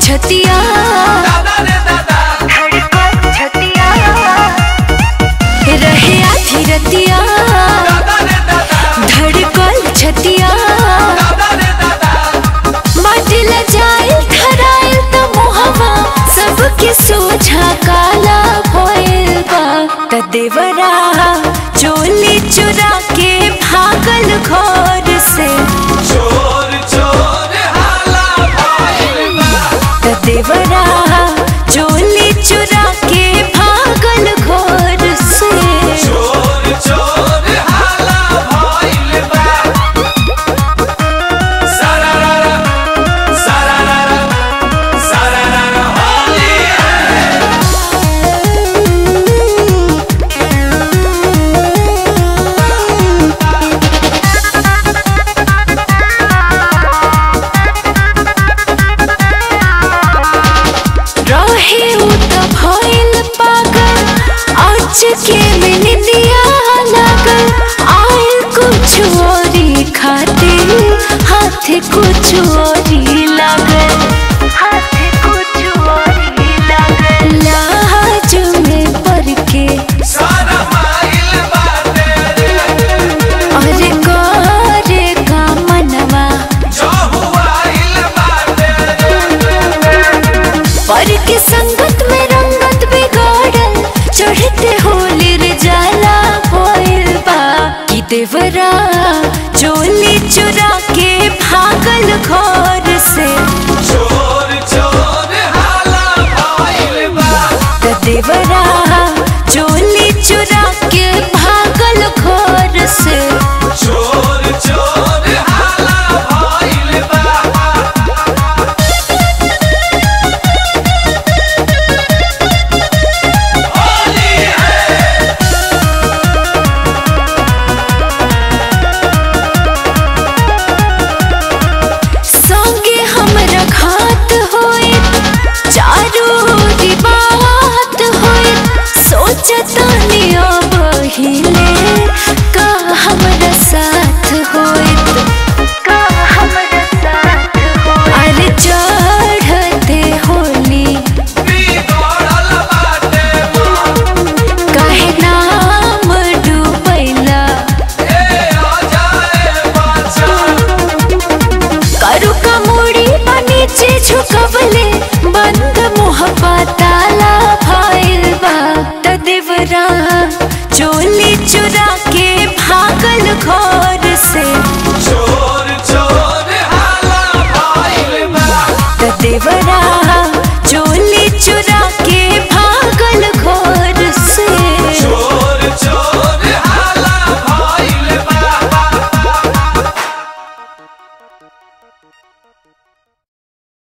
छतिया धड़कन छतिया रहे आधी रतिया धड़कन छतिया माटिल जाइल खराइल त मोहवा सबके सोझा काला भइल बा त देवरा चोली चुरा के भागल घर से चोर चोर हाला भइल बा त देवरा चोली चुरा के भागल घर से चोर चोर हाला भइल बा सारारारा सारारारा सारारारा होली रहे उ त भइल पागल आज के में निदिया लागल आयल कुछ औरी खातिर हाथ कुछ औरी लागल हाथ कुछ औरी लागल लाज में पड़ के सारा माइल बाटे अरे करे का मनवा जो हुआइल बाटे पर के संगत में रंगत बिगाड़ल चढ़ते होली रे जाला भइल बा कि देवरा चोली चुरा के भागल घर से चोर चोर हाला भइल बा त देवरा चोली चुरा के भागल घर से चोर चोर हाला भइल बा होली है संगे हमरा घात होए चारू ओरी बात होए सोचतानी अब हिले का हमरा साथ होए का हमरा साथ होए अरे चढ़ते होली बिगड़ल बाटे काहे नाम डूबैला ए आ जाए बाचा करू का मुड़ी बा नीचे झुकवले बंद मुह ताला भइल बा त देवरा चोली चुरा के भागल घर से